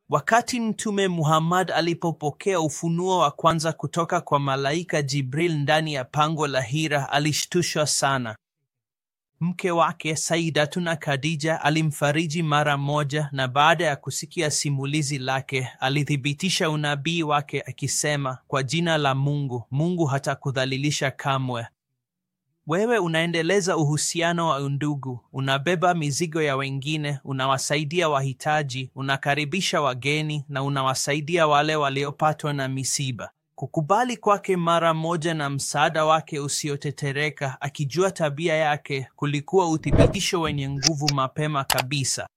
Wakati Mtume Muhammad alipopokea ufunuo wa kwanza kutoka kwa malaika Jibril ndani ya pango la Hira, alishtushwa sana. Mke wake Saidatuna Khadija alimfariji mara moja, na baada ya kusikia simulizi lake alithibitisha unabii wake akisema, kwa jina la Mungu, Mungu hatakudhalilisha kamwe. Wewe unaendeleza uhusiano wa undugu, unabeba mizigo ya wengine, unawasaidia wahitaji, unakaribisha wageni na unawasaidia wale waliopatwa na misiba. Kukubali kwake mara moja na msaada wake usiotetereka, akijua tabia yake, kulikuwa uthibitisho wenye nguvu mapema kabisa.